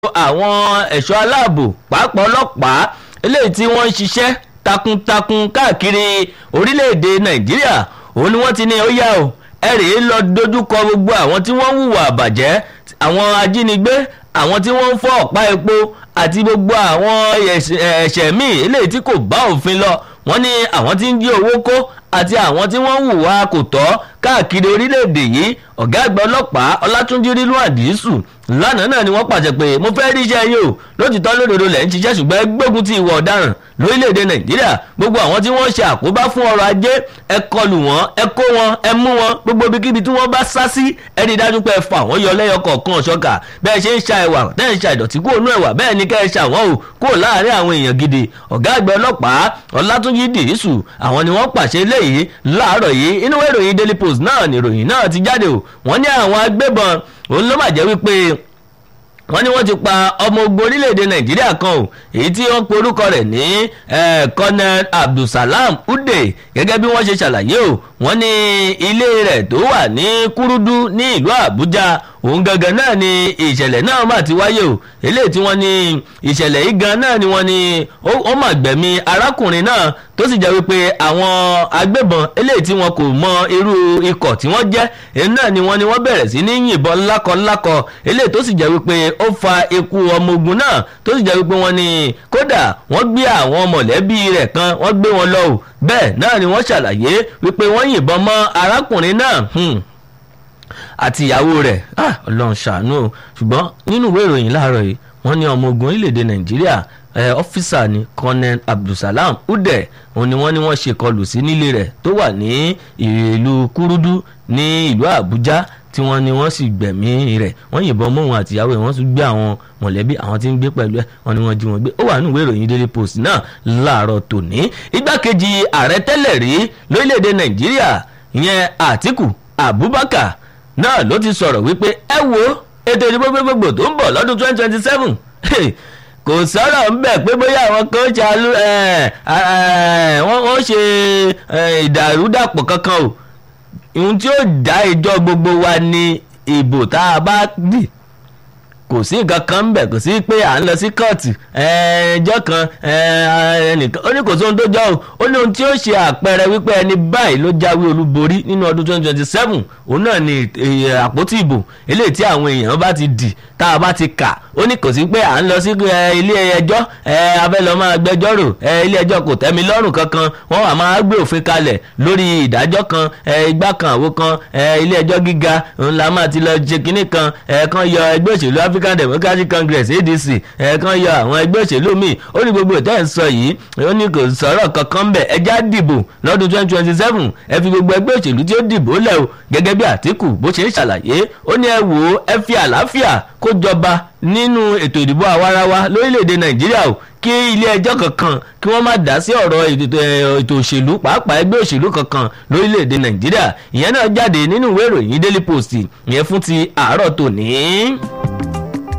àwọn ẹ̀ṣọ́ aláàbò pàápàá ọlọ́pàá eléyìí tí wọ́n ń ṣiṣẹ́ takuntakun káàkiri orílẹ̀-èdè nàìjíríà òun ni wọ́n ti ní ó yá o ẹ rèé lọ dojúkọ gbogbo àwọn tí wọ́n ń hùwà àbàjẹ́ àwọn ajínigbé àwọn tí wọ́n ń fọ́ ọ̀pá epo àti gbogbo àwọn ẹ̀ṣẹ̀ míì eléyìí tí kò bá òfin lọ wọ́n ní àwọn tí ń jí owó kó àti àwọn tí wọ́n ń hùwà kò tọ́ káàkiri orílẹ̀-èdè yìí ọ̀gá àgbà ọlọ́pàá ọlátúnjí rílù àdìsù lánàá náà ni wọ́n pàṣẹ pé mo fẹ́ rí iṣẹ́ yìí o lótìtọ́ lódodo lẹ̀ ń ṣiṣẹ́ ṣùgbọ́n ẹ gbógun ti ìwà ọ̀daràn lórílẹ̀‐èdè nàìjíríà gbogbo àwọn tí wọ́n ṣe àkóbá fún ọrọ̀ ajé ẹ kọlù wọn ẹ kó wọn ẹ mú wọn gbogbo ibikíbi tí wọ́n bá sá sí ẹ rí i dájú pé ẹ fà wọ́n yọ lẹ́yọ kọ̀ọ̀kan ṣọ́kà bẹ́ẹ̀ ṣe ń ṣa ẹ̀wà tẹ́ ń ṣa ìdọ̀tí kúrò nú ẹ̀wà bẹ́ẹ̀ ni kẹ́ ẹ ṣà wọ́n o kúrò láàárín àwọn èèyàn gidi ọ̀gá àgbẹ̀ ọlọ́pàá ọlátúnjì dìísù àwọn ni wọ́n pàṣẹ léyìí láàárọ̀ yìí inú ìròyìn daily post náà ni ìròyìn náà ti jáde o wọ́n ní àwọn agbébọn òun ló mà jẹ́ wípé wọ́n ní wọ́n ti pa ọmọ ogun orílẹ̀-èdè nàìjíríà kan o èyí tí wọ́n pe orúkọ rẹ̀ ní colonel abdulsalam ude gẹ́gẹ́ bí wọ́n ṣe ṣàlàyé o wọ́n ní ilé rẹ̀ tó wà ní kúrúdú ní ìlú àbújá òun gangan náà ni ìṣẹ̀lẹ̀ náà mà ti wáyé o eléyìí tí wọ́n ní ìṣẹ̀lẹ̀ yìí gan náà ni wọ́n ní ó mà gbẹ̀mí arákùnrin náà tó sì jẹ́ wípé àwọn agbébọn eléyìí tí wọn kò mọ irú ikọ̀ tí wọ́n jẹ́ èyí náà ni wọ́n ní wọ́n bẹ̀rẹ̀ sí ní yìnbọn lákọlákọ eléyìí tó sì jẹ́ wípé ó fa ikú ọmọ ogun náà tó sì jẹ́ wípé wọ́n ní kódà wọ́n gbé àwọn mọ̀lẹ́bí rẹ̀ kan wọ́n gbé wọn lọ o bẹ́ẹ̀ náà ni wọ́n ṣàlàyé wípé wọ́n yìnbọn mọ́ arákùnrin náà àti ìyàwó rẹ̀ ọlọ́run ṣàánú o ṣùgbọ́n nínú ìwé ìròyìn láàárọ̀ yìí wọ́n ní ọmọ ogun orílẹ̀-èdè nàìjíríà ọ́fíìsà ní colonel abdulsalam ude òun ni wọ́n ní wọ́n ṣe kọlù sí nílé rẹ̀ tó wà ní ìlú kúrúdú ní ìlú àbújá tí wọ́n ní wọ́n sì gbẹ̀mí rẹ̀ wọ́n yìnbọn mọ́ òun àtìyàwó ẹ̀ wọ́n tún gbé àwọn mọ̀lẹ́bí àwọn tí ń gbé pẹ̀lú ẹ̀ wọ́n ní wọ́n jí wọn gbé ó wà nínú ìwé ìròyìn daily post náà láàárọ̀ tòní igbákejì ààrẹ tẹ́lẹ̀ rí lórílẹ̀‐èdè nàìjíríà ìyẹn àtìkù abubakar náà ló ti sọ̀rọ̀ wípé ẹ wo ètò ìdìbò gbogbogbò tó ń bọ̀ lọ́dún twenty twenty seven kò sọ̀rọ̀ ń bẹ̀ pé bóyá àwọn kan ṣàlù wọ́n ṣe ìdàrúdàpọ̀ kankan o ohun tí ó dá ìjọ gbogbo wa ní ìbò tá a bá dì kò sí nǹkan kan ń bẹ̀ kò sí pé à ń lọ sí kóòtù ẹjọ́ kan ẹnìkan ó ní kò sóhun tó jọ o ó ní ohun tí ó ṣe àpẹẹrẹ wípé ẹni báyìí ló jáwé olúborí nínú ọdún twenty twenty seven òun náà ni àpótí ìbò eléyìí tí àwọn èèyàn bá ti dì tá a bá ti kà ó ní kò sí pé à ń lọ sí ilé ẹjọ́ abẹ́ lọ máa gbẹjọ́rò ilé ẹjọ́ kò tẹ́mi lọ́rùn kankan wọ́n wà máa gbé òfin kalẹ̀ lórí ìdájọ́ kan igbá kan àwo kan ilé ẹjọ́ gíga ńlá máa ti lọ ṣe kinní kan kan yọ ẹgbẹ́ òṣèlú African Democratic Congress ADC kan yọ àwọn ẹgbẹ́ òṣèlú míì ó ní gbogbo ìtẹ́ ń sọ yìí ó ní kò sọ̀rọ̀ kankan bẹ̀ ẹjá dìbò lọ́dún twenty twenty seven ẹ fi gbogbo ẹgbẹ́ òṣèlú tí ó dìbò lẹ̀ o gẹ́gẹ́ bí Àtíkù bó ṣe ń ṣàlàyé ó ní ẹ wò ó ẹ fi àlàáfíà kó jọba nínú ètò ìdìbò àwarawa lórílẹ̀‐èdè nàìjíríà o kí ilé ẹjọ́ kankan kí wọ́n má dá sí ọ̀rọ̀ ètò òṣèlú pàápàá ẹgbẹ́ òṣèlú kankan lórílẹ̀‐èdè nàìjíríà ìyẹn náà jáde nínú ìwé ìròyìn daily post ìyẹn fún ti àárọ̀ tòní.